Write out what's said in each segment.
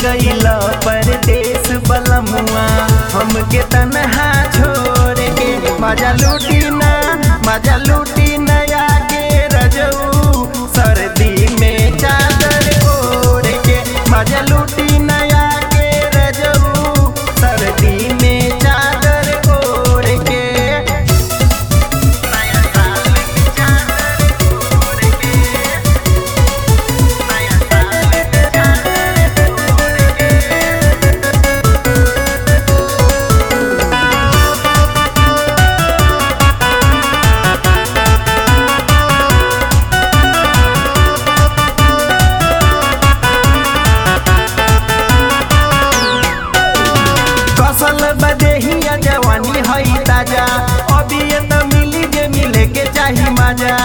गईल परदेश बलमुआ हमके तनहा छोड़ के मजा लूटी ना मजा लूटी नया के रजऊ सर्दी में चादर ओढ़ के मजा लूटी नया के रजऊ सर्दी में चादर ओढ़ के नया साल में चादर ओढ़ के नया साल में चादर ओढ़ के कसल बदेहिया जवानी हई ताजा अभी ये तो मिली जे मिले के चाही मजा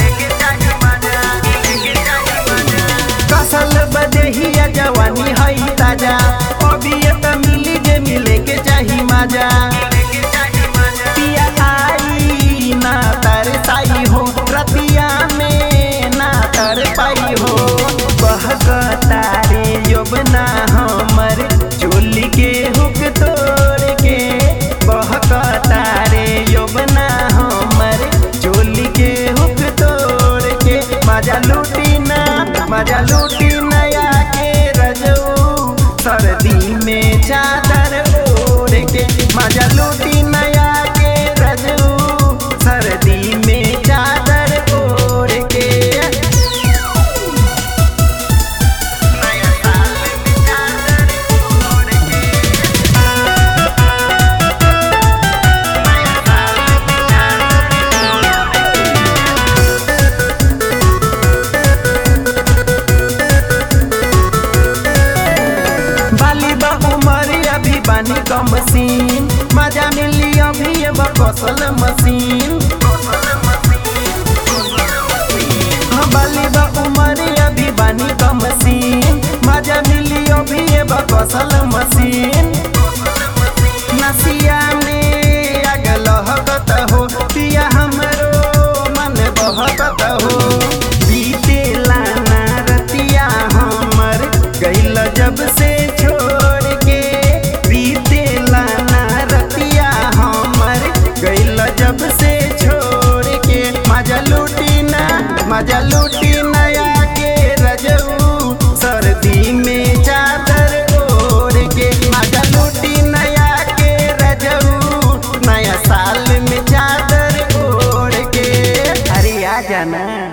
कसल बदेहिया जवानी हई ताजा अभी ये तो मिली जे मिले के चाही मजा पिया आई ना तर साई हो रतिया में ना तर पाई हो बहकतारे योबना हमर चोली के हुक तोड़ के बहकतारे योबना हमर चोली के हुक तोड़ के मजा लूटी ना मजा लूटी नया के रजऊ सर्दी में चादर ओढ़ के मजा लूटी नया के रजऊ सर्दी में चादर ओढ़ के नया साल में चादर ओढ़ के नया साल में चादर ओढ़ के बाली बा उमर अभी बानी का मशीन मजा मिली अभी ये बा कौशल मशीन हाँ, बाली बा उमर अभी बानी का मशीन मजा मिली अभी ये बा कौशल मशीन नसिया में आग लहकत हो पिया हमरो मन बहकत हो बीते लाना रतिया हमर गइल जब से छोड़ के बीते लाना रतिया हमर गइल जब से छोड़ के मजा लूटी ना मजा लूटी